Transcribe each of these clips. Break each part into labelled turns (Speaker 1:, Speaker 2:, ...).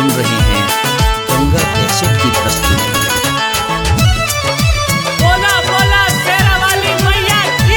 Speaker 1: सुन रहे हैं गंगा कैसेट की प्रस्तुति
Speaker 2: बोला बोला शेरा वाली मैया की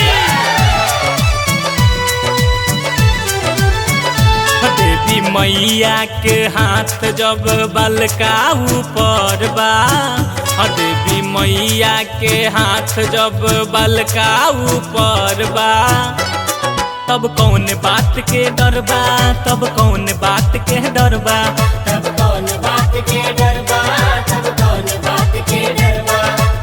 Speaker 2: देवी मैया के हाथ जब बलका ऊपर बा हाँ, देवी मैया के हाथ जब बलका ऊपर बा तब कौन बात के डर बा तब कौन बात के डर बा
Speaker 3: तब कौन बात के डर बा तब कौन बात के डर बा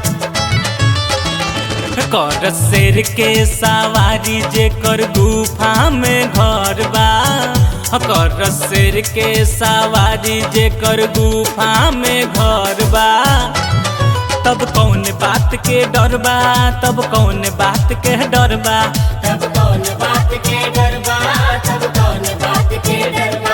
Speaker 2: कर शेर के सवारी जे कर गुफा में घर बा कर शेर के सवारी जे कर गुफा में घर बा तब कौन बात के डर बा तब कौन बात के डर बा
Speaker 3: तब कौन बात के डर बा तब कौन बात के डर बा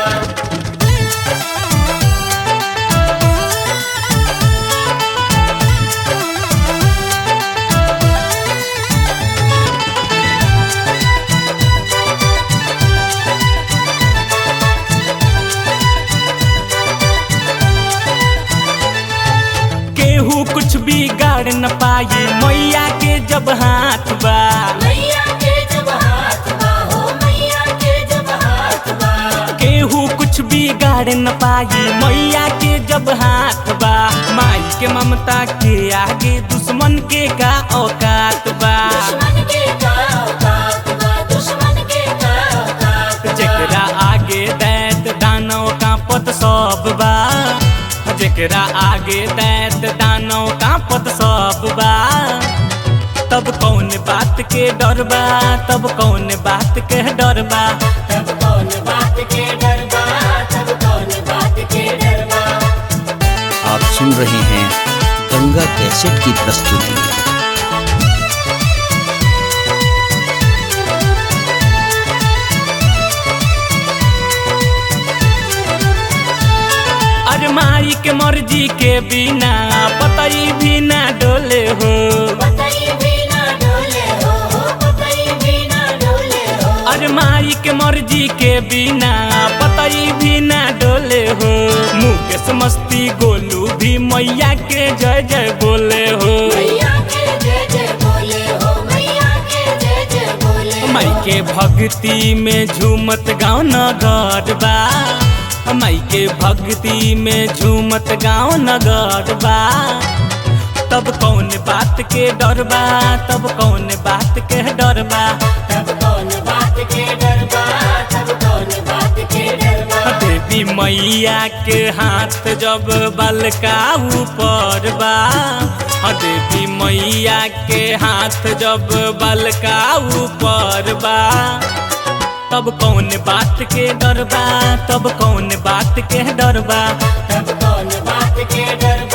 Speaker 2: केहू कुछ भी गाड़ न पाई मैया के जब हाथ बा
Speaker 3: मैया के जब हाथ बा हो मैया के जब हाथ बा
Speaker 2: केहू कुछ भी गाड़ न पाई मैया के जब हाथ बा माई के ममता के आगे दुश्मन के का औकात बा
Speaker 3: दुश्मन के का औकात बा दुश्मन के का औकात बा
Speaker 2: जेकरा आगे दैत दानव कांपत सब बा जेकरा आगे दैत दानव कांपत सब बा तब कौन बात के डर बा तब कौन बात के डर बा
Speaker 3: तब कौन बात के डर बा तब कौन बात के डर बा
Speaker 1: आप सुन रहे हैं गंगा कैसेट की प्रस्तुति
Speaker 2: अरे माई के मर्जी के बिना पतई भी ना डोले हो
Speaker 3: पतई भी ना डोले हो हो पतई भी ना डोले हो
Speaker 2: अरे माई के मर्जी के बिना पतई भी ना डोले हो मुकेश मस्ती गोलू भी मैया के जय जय बोले हो
Speaker 3: मैया के जय जय बोले हो मैया के जय जय बोले
Speaker 2: माई के भक्ति में झूमत गाँव नगर बा माई के भक्ति में झूमत गाँव नगर बा तब कौन बात के डर बा तब कौन बात के डर बा
Speaker 3: तब कौन बात के डर बा तब कौन बात के डर बा
Speaker 2: देवी मैया के हाथ जब बलका ऊपर बा हाँ, देवी मैया के हाथ जब बलका ऊपर बा तब कौन बात के डर बा तब कौन बात के डर बा
Speaker 3: तब कौन बात के डर